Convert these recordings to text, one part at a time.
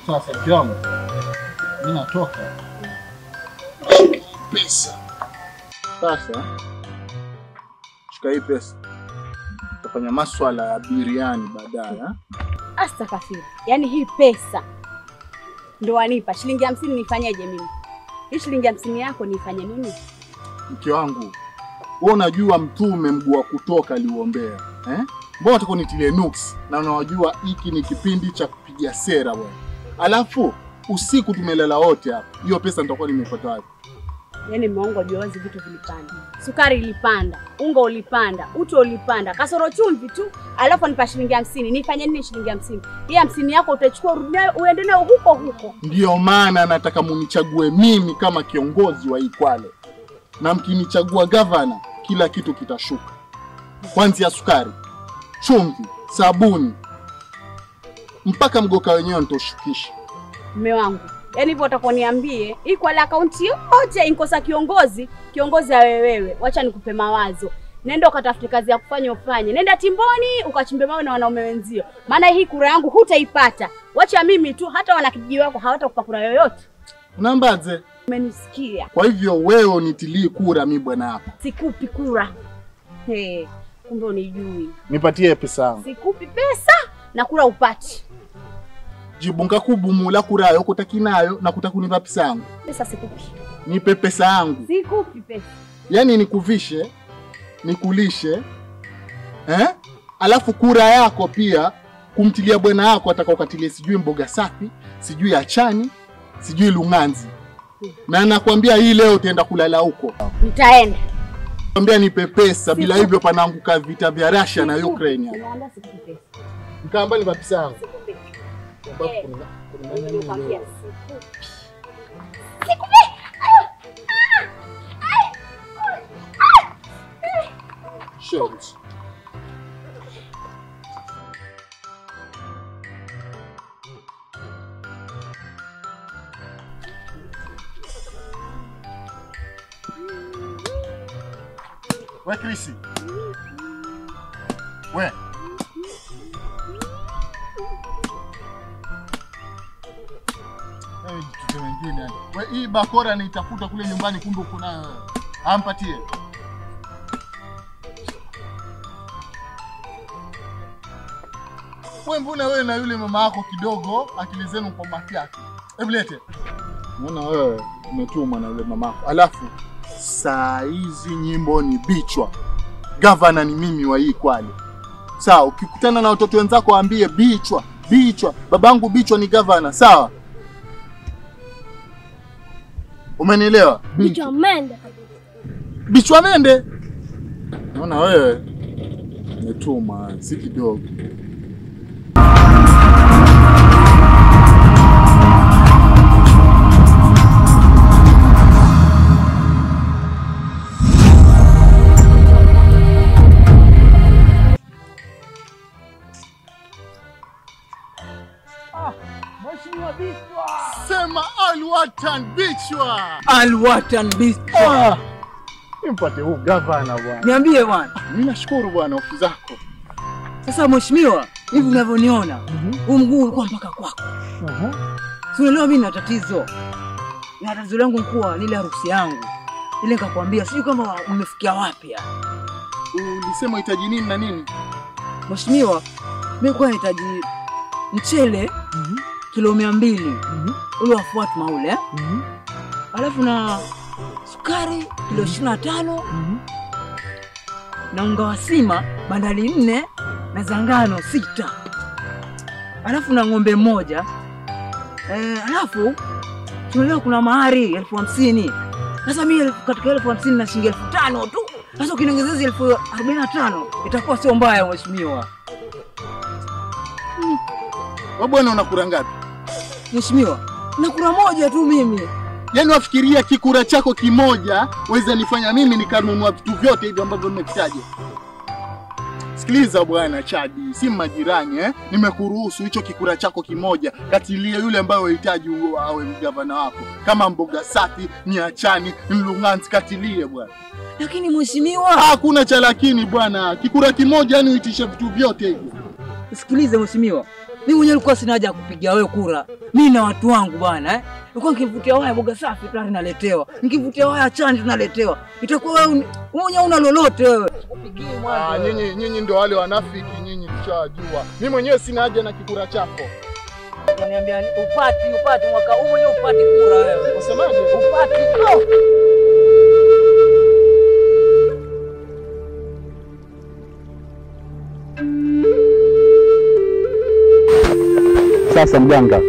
Sasa mke wangu, mimi natoka pesa. Sasa shika hii pesa, utafanya maswala ya biriani baadaye. ha? Astakafiri, yaani hii pesa ndo wanipa shilingi hamsini, nifanyeje mimi? Hii shilingi hamsini yako niifanye nini? Mke wangu, wewe unajua mtume mguu wa kutoka aliuombea eh? Mbona utakuwa nitilie nuksi na unajua hiki ni kipindi cha kupiga sera bwana. Alafu usiku tumelala wote hapa, hiyo pesa nitakuwa nimepata wapi? Yaani mmeongo jua wazi, vitu vilipanda, sukari ilipanda, unga ulipanda, uto ulipanda, kasoro chumvi tu, alafu nipa shilingi hamsini. Nifanye nini shilingi hamsini? Hii hamsini yako utachukua urudi nayo uende nayo huko huko. Ndiyo maana nataka munichague mimi kama kiongozi wa Ikwale, na mkinichagua gavana, kila kitu kitashuka, kwanzia sukari, chumvi, sabuni mpaka mgoka wenyewe nitaushukisha. Mme wangu, yaani hivyo utakuwa niambie hii kwa la akaunti yote inkosa kiongozi, kiongozi awe wewe. Wacha nikupe mawazo. Nenda ukatafute kazi ya kufanya ufanye. Nenda timboni ukachimbe mawe na wanaume wenzio, maana hii kura yangu hutaipata. Wacha mimi tu, hata wanakijiji wako hawatakupa kura yoyote. Unambaze? Umenisikia? Kwa hivyo wewe unitilii kura, mi bwana yako, Sikupi kura. He, kumbe unijui. nipatie pesa yangu. Sikupi pesa na kura upati. Jibu nkakubumula kura yayo kutakinayo na kutakunipa pesa yangu. Pesa sikupi. Nipe pesa yangu, Sikupi pesa. yaani nikuvishe, nikulishe eh? Alafu kura yako pia kumtilia bwana yako ataka ukatilie sijui mboga safi, sijui achani, sijui lunganzi, na nakwambia hii leo utaenda kulala huko. Nitaenda. Kwambia nipe pesa, bila Siku- hivyo panaanguka vita vya Russia na Sikupi. Ukraine. hapa. Nimeambia sikupi pesa. Mkamba nipa pesa yangu. Sikupi. Sababu Eh. kuna- kuna Mimi nani nikwambia leo? sikupi. Shit. We Krisi. We. Hey, kitu wengine yani. We hii bakora niitafuta kule nyumbani kumbe uko nayo wewe. Ampatie. We mbona wewe na yule mama yako kidogo akili zenu kwa mafiaki. Hebu lete. Mbona wewe umetumwa na yule mama yako. Alafu saa hizi nyimbo ni bichwa. Gavana ni mimi wa hii Kwale. Sawa, ukikutana na watoto wenzako waambie bichwa, bichwa. Babangu bichwa ni gavana, sawa? Umenielewa? Bichwa mende. Bichwa mende. Naona wewe umetuma si kidogo. Sema Alwatan bichwa. Alwatan Bichwa. Nimpate huu gavana bwana. Niambie bwana. Mimi nashukuru bwana ofisi zako. Sasa mheshimiwa, hivi unavyoniona, huu mguu ulikuwa mpaka kwako. Si unaelewa mimi na tatizo. Na tatizo langu mkuu ni ile harusi yangu. Ile nikakwambia sijui kama umefikia wapi ya. Ulisema hitaji nini na nini? Mheshimiwa, mimi kwa nahitaji mchele kilo mia mbili ule wa Fatma ule eh? alafu na sukari kilo ishirini na tano na unga wa sima bandali nne na za ngano sita alafu na ng'ombe mmoja eh, alafu tunaelewa kuna mahari elfu hamsini sasa mi elfu- katika elfu hamsini na shilingi elfu tano tu sasa ukiniongezea hizi elfu arobaini na tano itakuwa sio mbaya mheshimiwa Wewe bwana una kura ngapi? mheshimiwa na kura moja tu mimi Yaani wafikiria kikura chako kimoja weza nifanya mimi nikanunua vitu vyote hivyo ambavyo nimekitaja. Sikiliza bwana Chadi, si majirani eh? Nimekuruhusu hicho kikura chako kimoja, katilie yule ambaye unahitaji uwe- awe gavana wako, kama mboga safi, niachani, mlunganzi, katilie bwana. lakini mheshimiwa Hakuna cha lakini bwana, kikura kimoja yani uitishe vitu vyote hivyo. sikilize mheshimiwa Mimi mwenyewe nilikuwa sina haja ya kupigia wewe kura. Mimi na watu wangu bwana eh. Nilikuwa nikivutia waya boga safi tayari naletewa. Nikivutia waya chani tunaletewa. Itakuwa wewe uni- wewe mwenyewe una lolote wewe. Sikupigie Ah, mwanzo. nyinyi nyinyi ndio wale wanafiki, nyinyi tushajua. Mimi mwenyewe sina haja na kikura chako. Unaniambia ni- upati upati mwaka huu mwenyewe upati kura wewe. Unasemaje? Upati. Oh. Sasa mganga,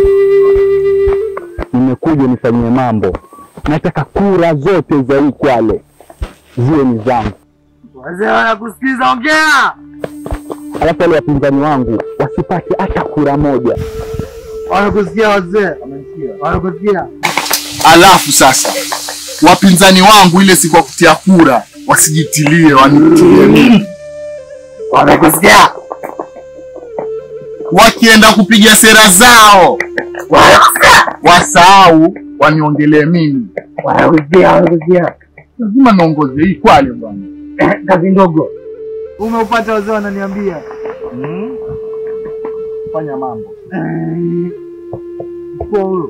nimekuja nifanyie mambo. Nataka kura zote za hii Kwale ziwe ni zangu, Wazee wanakusikiza, ongea. alafu wale wapinzani wangu wasipate hata kura moja. Wanakusikia wazee, wanakusikia. Alafu sasa wapinzani wangu ile siku ya kutia kura wasijitilie, wanitilie mimi. Wanakusikia. Wakienda kupiga sera zao wasahau waniongelee mimi. Wanakusikia, wanakusikia. Lazima niongoze hii Kwale bwana. Kazi ndogo. Umeupata wazee wananiambia. Fanya mambo. Kwa huyo.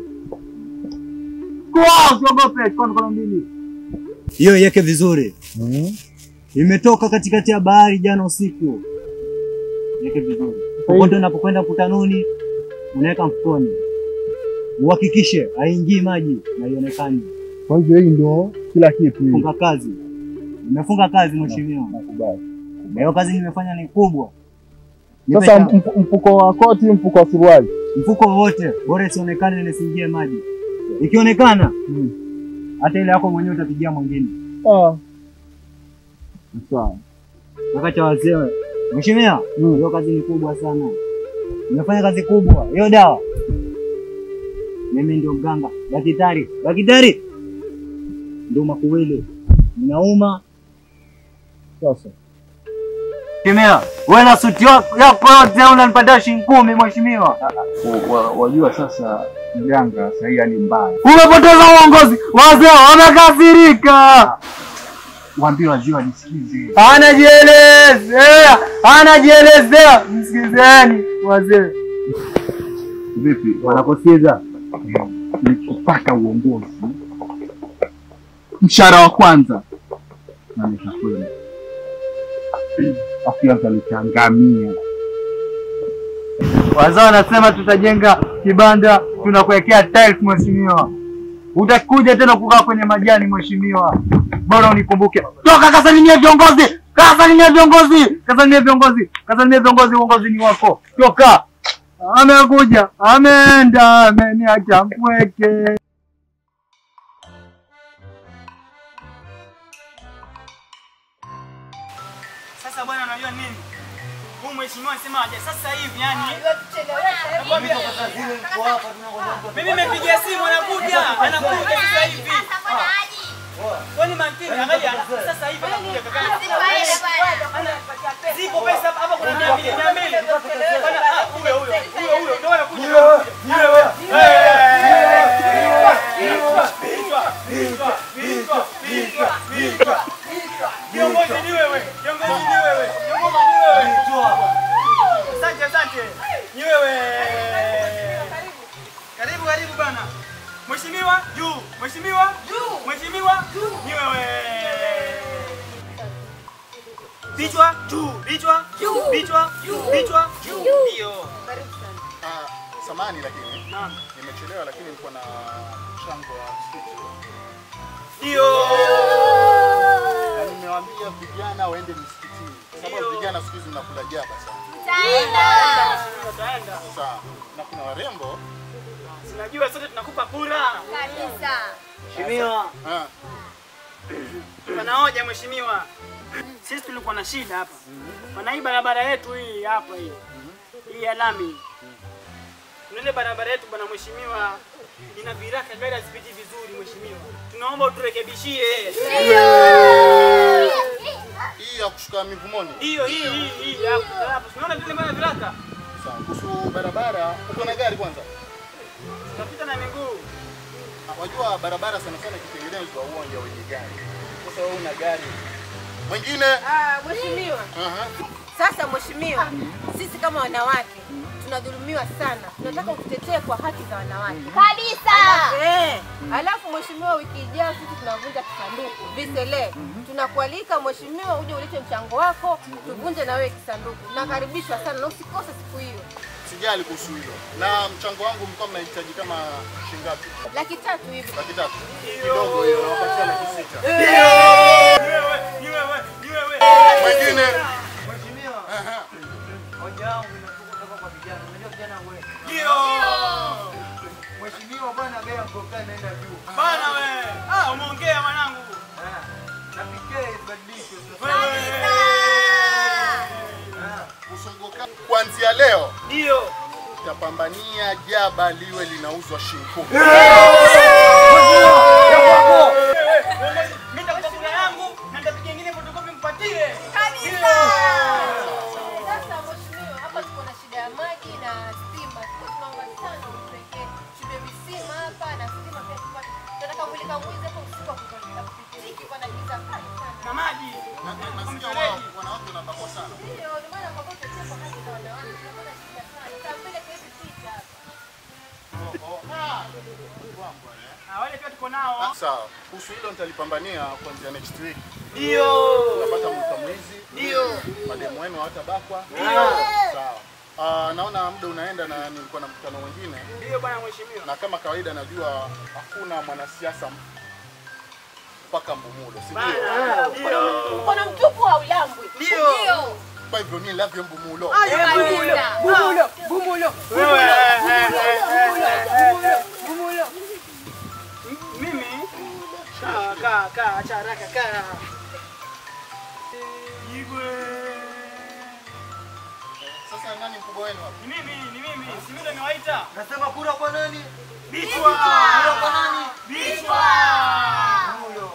Kwa usiogope, kwa mkono mbili. hiyo iweke vizuri. Imetoka katikati ya bahari jana usiku. Iweke vizuri. Popote unapokwenda mkutanoni, unaweka mfukoni, uhakikishe haingii maji na ionekane. Kwa hivyo hii ndio kila kitu hii. Funga kazi. Nimefunga kazi mheshimiwa, Nakubali. na hiyo kazi nimefanya ni kubwa. Sasa Nipe mf- mfuko wa koti, mfuko wa suruali. mfuko wowote, bora isionekane na isiingie maji. Ikionekana hata ile yako mwenyewe utapigia mwingine. Ah. Sawa. wakati wa wazee. Mheshimiwa, hiyo kazi ni kubwa sana, nimefanya kazi kubwa. Hiyo dawa mimi ndio mganga, daktari, daktari ndio makuwili, ninauma Sasa. Mheshimiwa, wewe na suti yako yako yote unanipatia shilingi kumi mheshimiwa. Wajua sasa mganga sahii hali mbaya. Umepoteza uongozi. Wazee wamekasirika. Waambie wazee wanisikize. Anajielezea, anajielezea. Msikizeni wazee. Vipi? Wanakusikiza. nikipata uongozi mshahara wa kwanza na nitakwenda afu yangu alichangamia Wazee wanasema tutajenga kibanda, tunakuwekea tiles mheshimiwa. Utakuja tena kukaa kwenye majani mheshimiwa. Bora unikumbuke. Toka kasalimia viongozi. Kasalimia viongozi. Kasalimia viongozi. Kasalimia viongozi, uongozi ni wako. Toka. Amekuja, ameenda, ameniacha mpweke. Sasa bwana, unajua nini? Huyu mheshimiwa anasemaje? Sasa hivi yani, mimi nimepigia simu, anakuja, anakuja sasa hivi. Kwani makini, angalia, sasa hivi anakuja kaka. Zipo pesa hapa, hapa kuna mia mbili, mia mbili. Bwana, ah, huyo huyo, huyo huyo, ndio anakuja. Vichwa, vichwa, vichwa, vichwa. Kiongozi ni wewe, kiongozi ni wewe, kiongozi ni wewe. Asante, asante. Ni wewe. Karibu, karibu bana. Mheshimiwa, juu. Mheshimiwa, juu. Mheshimiwa, juu. Ni wewe. Vichwa, juu. Vichwa, juu. Vichwa, juu. Vichwa, juu. Ndio. Ah, samani lakini Naam. nimechelewa lakini nilikuwa na mchango wa msikiti Ndio. na nimewaambia vijana waende msikitini kwa sababu Ndio. vijana siku hizi mnakula jaba sana Utaenda. sasa na kuna warembo Sinajua sote tunakupa kura. Mheshimiwa. ah, Pana hoja mheshimiwa. Sisi tulikuwa na shida hapa. Maana hii barabara yetu hii hapa hii. Hii ya lami. Kuna ile barabara yetu bwana mheshimiwa ina viraka gari hazipiti vizuri mheshimiwa. Tunaomba uturekebishie. hii ya kushuka mivumoni Hiyo hii hii hii hapo. Hapo tunaona vile bwana viraka. sawa kuhusu barabara uko na gari kwanza Tunapita na miguu. Ah, wajua barabara sana sana ikitengenezwa uwanja wenye gari sasa wewe una gari mwingine Ah, mheshimiwa. Aha. Sasa mheshimiwa, sisi kama wanawake tunadhulumiwa sana, tunataka ututetee kwa haki za wanawake Kabisa. Eh, alafu mheshimiwa, wiki ijayo sisi tunavunja kisanduku visele. Tunakualika mheshimiwa, uje ulete mchango wako, tuvunje na wewe kisanduku. Nakaribishwa sana na usikose siku hiyo. Sijali kuhusu hilo. Na mchango wangu mlikuwa mnahitaji kama shilingi ngapi? Laki tatu hivi. Laki tatu. Kidogo hiyo, nawapatia laki sita. Mwingine Aha. Hoja yangu inatoka kutoka kwa vijana. Unajua vijana wewe. Mheshimiwa bwana bei ya mboga inaenda juu. Bana we. Ah, umeongea mwanangu. Ah, Na PK ibadilishwe. Usunguka kuanzia leo Ndio. tapambania jaba liwe linauzwa shilingi kumi. Mimi nitakupa kura yangu na nitapiga nyingine fotokopi mpatie. Sasa mheshimiwa, hapa tuko na shida ya maji na stima. Tuko tunaomba sana utuwekee shule visima hapa na stima pia tupate. Tunataka mulika mwizi hapo usiku akutolea kupitiki kwa na giza kali sana. Na maji. Na- na- Nasikia wa- wanawake wanabakwa sana. Ndio, ndio maana kwa sababu tutetea kwa haki za wanawake. Tunapata shida sana. Saa mbele kwa hivi picha hapa. Ah, wale pia tuko nao. Ah, Sawa. Kuhusu hilo nitalipambania kuanzia next week. Ndio. Utapata mlika mwizi. Ndio. Mademu wenu hawatabakwa. Ndio. Sawa. Ah, naona muda unaenda na nilikuwa na mkutano mwingine Ndio bwana mheshimiwa. na kama kawaida najua hakuna mwanasiasa mpaka Mbumulo, si ndio? Bana. Ndio. Mkono mtupu haulambwi. Ndio. Kwa hivyo ni love Mbumulo. Bumulo, bumulo. Wewe. eh, eh, eh, eh, eh. M- Mimi kaa kaa kaa acha haraka kaa. Igwe. Sasa nani mkubwa wenu hapa? Ni mimi, ni mimi. Si mimi ndo nimewaita. Nasema kura kwa nani? Bichwa. Kura kwa nani? Bichwa. Huyo.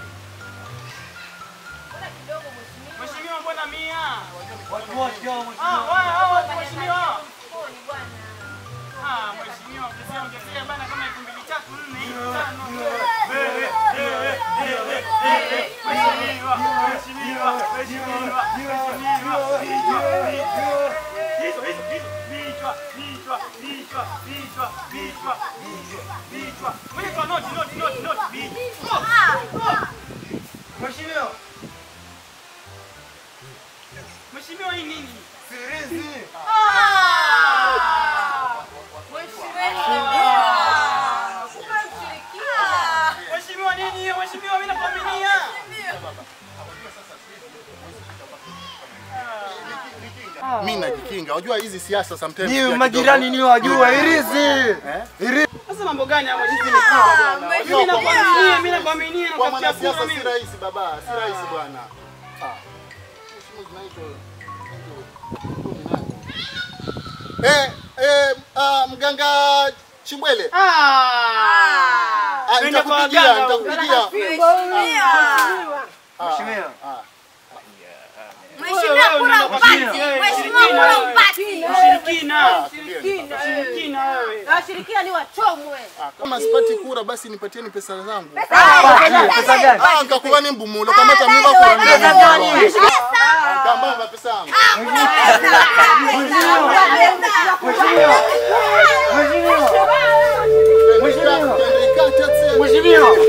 Mbona kidogo mheshimiwa? Mheshimiwa mbona mia? Watu wote hao Ah, mheshimiwa. wao hao watu mheshimiwa. Mfukoni bwana. Ah, mheshimiwa, ukisema ungefika bana kama elfu mbili tatu nne hivi tano. Mheshimiwa, mheshimiwa, mheshimiwa, mheshimiwa, vichwa, vichwa, hizo, hizo, vichwa, vichwa, vichwa, vichwa, vichwa, vichwa, vichwa. Mwenye kwa noti, noti, noti, noti, vichwa. Mheshimiwa. Mheshimiwa, hii nini? Sirizi. Mheshimiwa, nini hiyo? Mheshimiwa, mimi nakuaminia. Mimi najikinga. Unajua hizi siasa sometimes Ni pia majirani kidogo- ni wajua irizi. Eh? Sasa mambo gani haya mheshimiwa? Mimi Unajua kwa- nakuaminia, mimi nakuaminia na Kwa kutafutia mwanasiasa kura si mimi. rahisi baba, si rahisi bwana. Ah. Mheshimiwa tunaitwa Eh, eh, ah, mganga Chimbwele. Ah! Ah, Twende kwa nitakupigia, waganga. nitakupigia. Ah, Mheshimiwa. ah. Mheshimiwa kura upati. Mheshimiwa kura upati. Ushirikina. Ah, tulieni sasa. Ushirikina wewe. Washirikina ni wachomwe. Ah, Kama sipati kura basi nipatieni pesa zangu. Pesa gani? Ah, nikakuwa ni mbumulo kama hata mimi kura ni mbumulo. Kamba pesa yangu. Mheshimiwa. Mheshimiwa. Mheshimiwa.